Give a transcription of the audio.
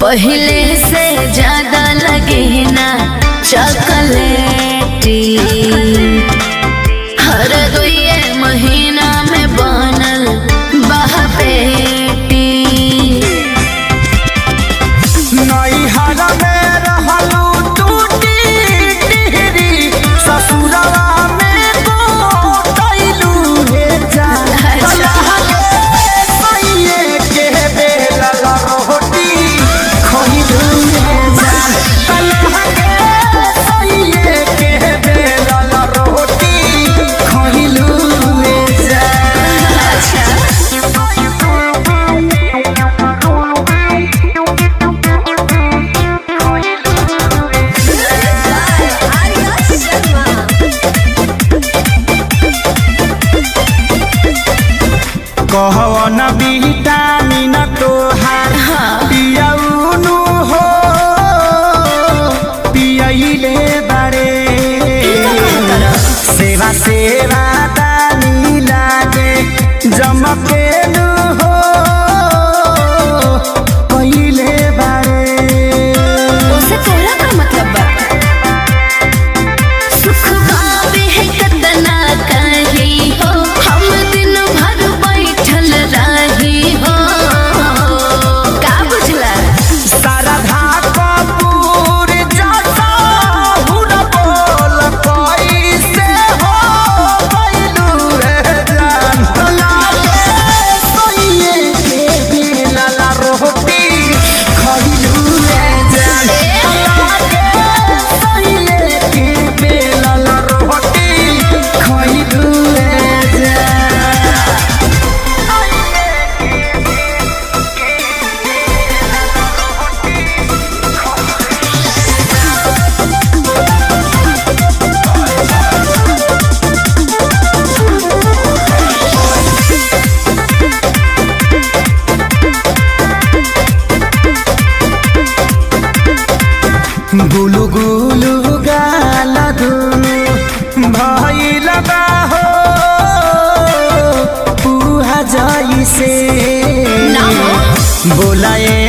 पहले से ज्यादा लगे ना चॉकलेटी हर दुए महीना में बनल बहपेटी नैहर में रहलू टूटी टिहरी ससुरवा में गोटैलू हे जान अच्छा। सैये के बेलल रोटी खइलू हे जान कलह के सैये के बेलल रोटी खइलू हे जान कहवन विटामिन तोहार पियौनु हो पियैले बारे सेवा सेवा दानी लागे जमकेनु हो कहिले बारे उसे तोरा का मतलब बा सुख पावे है कतना कही हो हम दिन भर बैठल रही हो का बुझला शारदा कपूर जैसा हुन बोल कैसे हो गइलू रे जान लागे सोइए के बेलल रोटी खइलू रे जान लागे सोइए के बेलल रोटी खइलू रे जान गुलु गुलु गाल दुनु भइल बा हो पुहा जइसे ना हो। बोलाए